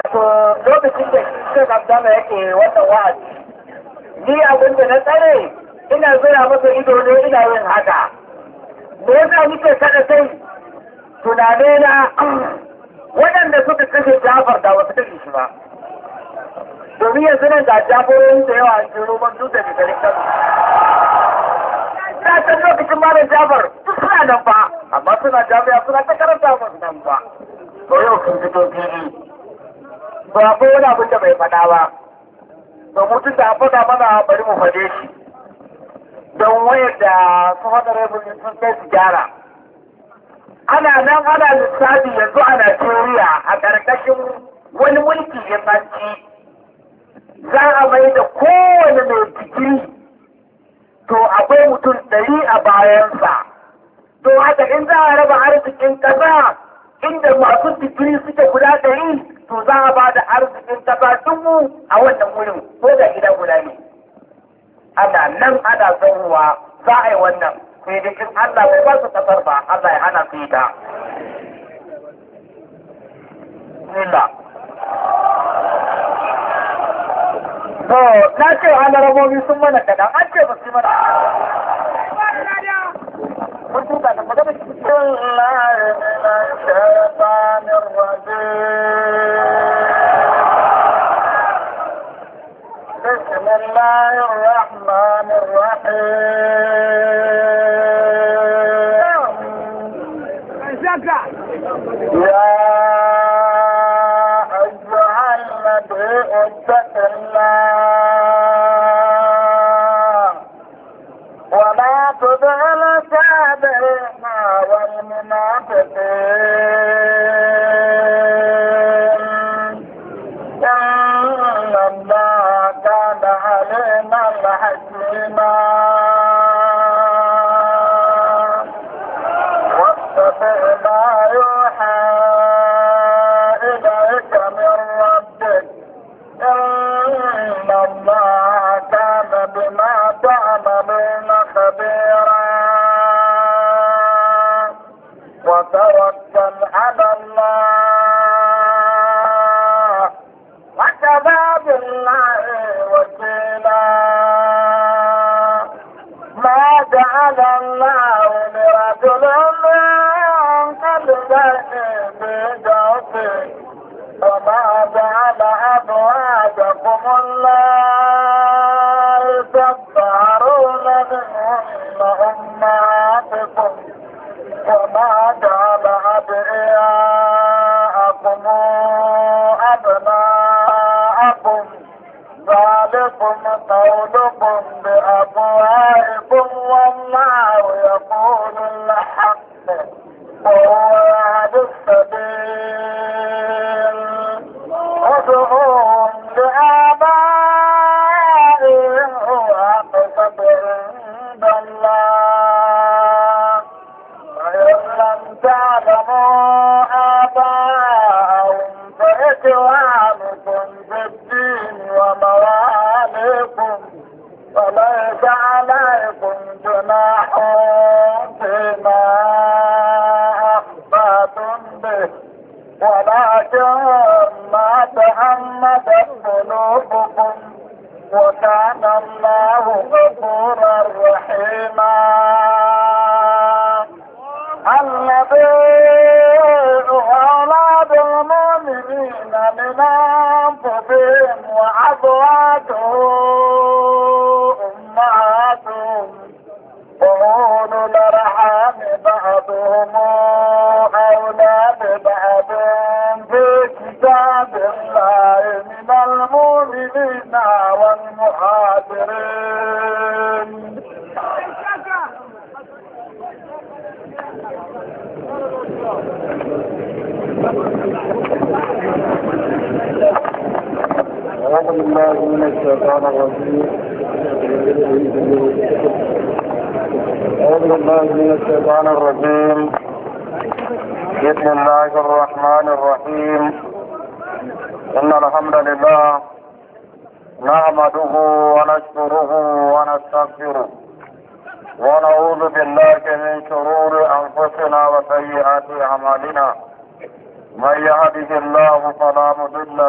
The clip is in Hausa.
to lokacin da shi Abdama yake wannan wa'azi ni abin da na tsare ina zura masa ido ne ina yin haka me yasa nike kada sai tunane na waɗanda suka kashe Jafar da wasu kashe shi ba domin yanzu nan ga jagorin da yawa an jiro man dutse da garin Kano ta san lokacin malam Jafar duk suna nan ba amma suna jami'a suna ta karanta masu nan ba to yau sun fito fili ba ko wani abin da bai faɗa ba to mutum da faɗa mana bari mu faɗe shi don wayar da su hada rabin sun kai su gyara ana nan ana lissafi yanzu a Najeriya a ƙarƙashin wani mulki ya tsanci za a mai da kowane mai digiri to akwai mutum ɗari a bayansa to haka in za a raba arzikin ƙasa inda masu digiri suke guda ɗari to za a ba da arzikin ƙasa dubu a wannan wurin ko da gida guda ne ana nan ana zaruwa za a yi wannan sai da in Allah bai ba su kasar ba Allah ya hana su yi ta. Bismillah. To, na ce rabobi sun mana kaɗan, an ce ba su mana. Mun tuka da magana shi. بالله من الشيطان الرجيم بسم الله الرحمن الرحيم يا أيها النبي اتق الله ولا تطع الكافرين والمنافقين إن الله كان عليما حكيما واتبع ما يوحى إليك من ربك إن الله كان بما تعملون خبيرا وتوكل على الله وكفى بالله وكيلا ما جعل الله لرجل من قلبين في جوفه وما جعل أزواجكم الله تظهرون منهن أمهاتكم وما جعل أدعياءكم أبناءكم ذلكم قولكم بأفواهكم والله يقول الحق وهو يهدي السبيل ادعوهم لآبائهم هو أقسط عند الله وإن لم تعلموا آباءهم فإخوانكم في الدين ومواليكم وليس عليكم جناح فيما أخطأتم به ولكن ما تعمدت قلوبكم وكان الله غفورا رحيما النبي أولاد المؤمنين من أنفسهم وأزواجه أمهاتهم وأولو الأرحام بعضهم أولى ببعض في كتاب الله من المؤمنين والمهاجرين أعوذ بالله من الشيطان الرجيم أعوذ بالله من الشيطان الرجيم بسم الله الرحمن الرحيم إن الحمد لله نحمده ونشكره ونستغفره ونعوذ بالله من شرور أنفسنا وسيئات أعمالنا من يهده الله فلا مضل